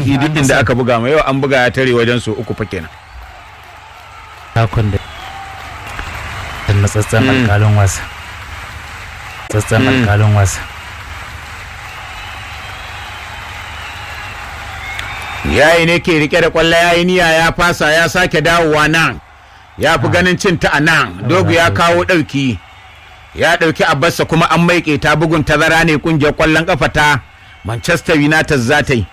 sauki duk inda aka buga ma yau an buga ya tare wajen su uku fa kenan takon da da matsatsen alkalin wasa tsatsen alkalin wasa yayi ne ke rike da kwallo yayi niyya ya fasa ya sake dawowa nan ya fi ganin cin ta a nan dogu ya kawo ɗauki ya ɗauki abbasa kuma an maike ta bugun tazara ne kungiyar kwallon kafa ta manchester united za ta yi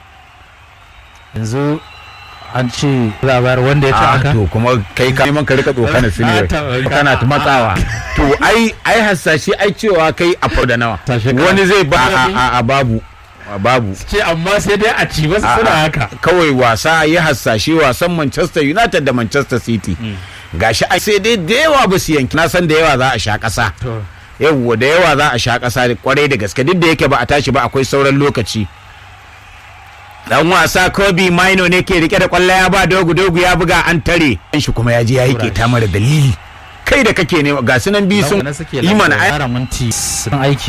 yanzu an ce labar wanda ya ci Ah, aka to kuma kai ka neman ka rika tsokana su ne Na ta- kana ta matsawa to ai ai hasashe ai cewa kai a fau da nawa Tashe ka- wani zai ba a, a, a babu a babu ce amma sai dai a ci wasu A- suna a- haka kawai wasa ya hasashe wasan manchester united da manchester city gashi ai sai dai da yawa ba su yanki na san da yawa za a sha kasa to yawwa da yawa za a sha kasa kwarai da gaske duk da yake ba a tashi ba akwai sauran lokaci dan wasa kobe maino ne ke rike da kwallo ya ba dogu dogu ya buga an tare shi kuma ya je ya yi keta mara dalili kai da kake nema ga sunan biyu sun na suke yi mana ai kara minti sun aiki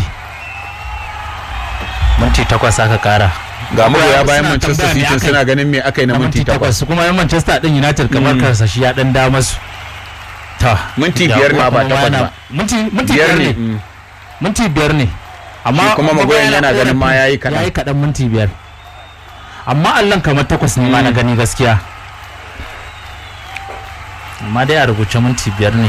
minti takwas aka kara ga magoya bayan Suna manchester tambaya me city aka yi. suna ganin me aka yi na minti takwas kuma yan manchester din united kamar karsa shi ya dan da masu ta Minti da biyar ko ma ba kuma takwas yana- ba. minti minti biyar biyar ne ne mm. minti biyar ne amma Shi kuma magoyan yana korafi- ganin ma yayi kaɗan. yayi kaɗan minti biyar amma allon kamar takwas ne ma na gani gaskiya amma dai a rubuce minti biyar ne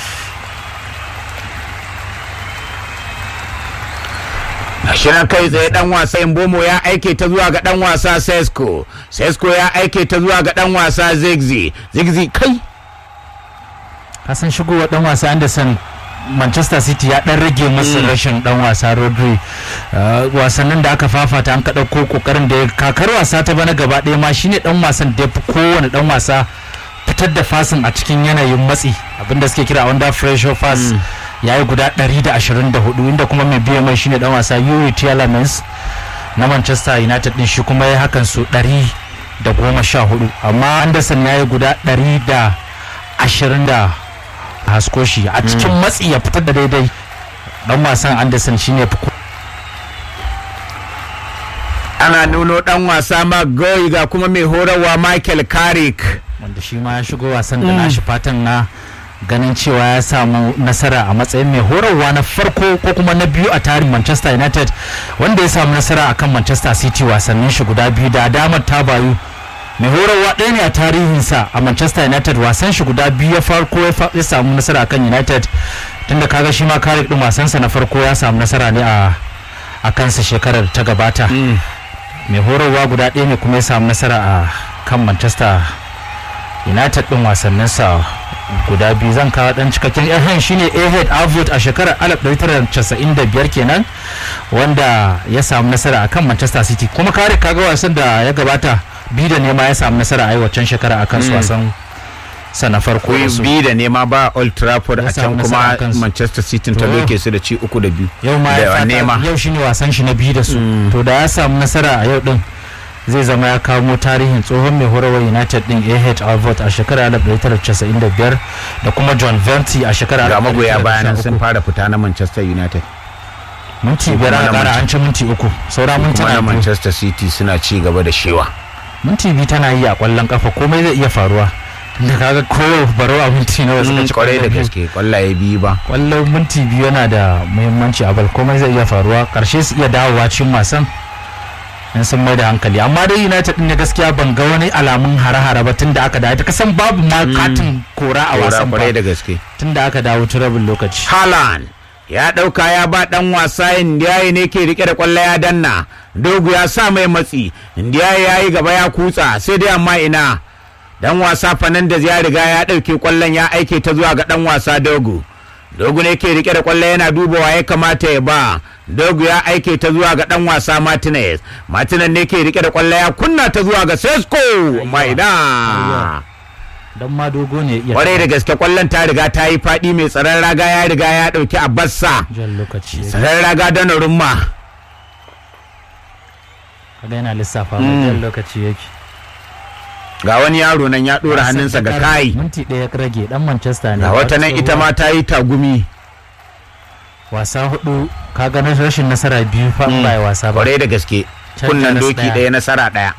shirin kai tsaye dan wasa Mbomo ya aike ta zuwa ga dan wasa Sesko Sesko ya aike ta zuwa ga dan wasa Zigzi Zigzi kai kasan shigowa dan wasa Anderson Manchester City ya dan rage musu rashin dan wasa Rodri Uh, wasannin da aka fafata an ka ɗauko kokarin da ya kakar wasa ta bana gaba ɗaya ma shine dan wasan da ya fi kowane dan wasa fitar da fasin a cikin yanayin matsi abinda suke kira under pressure pass ya yi guda 124 inda kuma mai biya mai shine dan wasa Yuri Tielemans na Manchester United din shi kuma ya hakan su 114 amma Anderson ya yi guda 120 da hasko shi a cikin matsi ya fitar da daidai dan wasan Anderson shine fi ko- ana nuno dan wasa Magoyi ga kuma mai horarwa Michael Carrick wanda shi ma ya shigo wasan da nashi fatan na ganin cewa ya samu nasara a matsayin mai horarwa na farko ko kuma na biyu a tarihin Manchester United wanda ya samu nasara akan Manchester City wasannin shi guda biyu da damar ta bayu mai horarwa ɗaya ne a tarihinsa a Manchester United wasan shi guda biyu ya farko ya fa- ya samu nasara akan United tunda kaga shi ma kare din wasansa na farko ya samu nasara ne a a kansa shekarar ta gabata mai horarwa guda ɗaya ne kuma ya samu nasara a kan Manchester united din wasanninsa guda biyu zan kawo dan cikakken yan shine ahmed avot a shekarar 1995 kenan wanda ya samu nasara akan manchester city kuma kare kaga wasan da ya gabata biyu da nema ya samu nasara a yi waccan shekara akan su wasan sa na farko da su. bi da nema ba Old Trafford Ya a samu can nasara kuma a kansu. Manchester City ta To. doke su da ci uku da biyu yau ma ya da fata nema yau shine wasan shi na biyu da su to da ya samu nasara a yau din zai zama ya kamo tarihin tsohon mai horarwar united din ah alvord a shekarar 1995 da kuma john venti a shekarar ga magoya bayanan 1913. sun fara fita na Manchester United minti kuma biyar na aka kara Manche- an ci minti uku saura minti kuma na biyu Manchester City suna ci gaba da shewa minti biyu tana yi a kwallon kafa komai zai iya faruwa da kaga ko baro a minti nawa suka ci kwarai da kwallo biyu. gaske kwallaye biyu ba kwallon minti biyu yana da muhimmanci a bal komai zai iya faruwa karshe su iya dawowa cikin wasan in sun mai da hankali amma dai united din ne gaskiya ban ga wani alamun hare-hare ba tun da aka dawo ta kasan babu ma katin kora a Kora wasan kwarai ba da gaske tun da aka dawo turabin lokaci Haaland ya ɗauka ya ba ɗan wasa Ndiaye ne ke rike da ƙwallo ya danna dogu ya sa mai matsi Ndiaye ya yi gaba ya kutsa sai dai amma ina dan wasa Fernandes ya riga ya ɗauke ƙwallon ya aike ta zuwa ga ɗan wasa dogu dogu ne ke rike da ƙwallo yana dubawa ya kamata ya ba dogu ya aike ta zuwa ga ɗan wasa Martinez Martinez ne ke rike da ƙwallo ya kunna ta zuwa ga Sesko amma ina don ma dogo ne iya kwarai da gaske kwallon ta riga ta yi faɗi mai tsaron raga ya riga ya ɗauki a bassa jan lokaci tsaron raga don rumma kaga yana lissafa ba jan lokaci yake ga wani yaro nan ya ɗora hannunsa ga kai minti ɗaya rage dan manchester ne ga wata nan ita ma ta yi tagumi wasa hudu ka ganin rashin nasara biyu fa in ba ya wasa ba kwarai da gaske Can kunnan Jamus doki ɗaya. ɗaya nasara ɗaya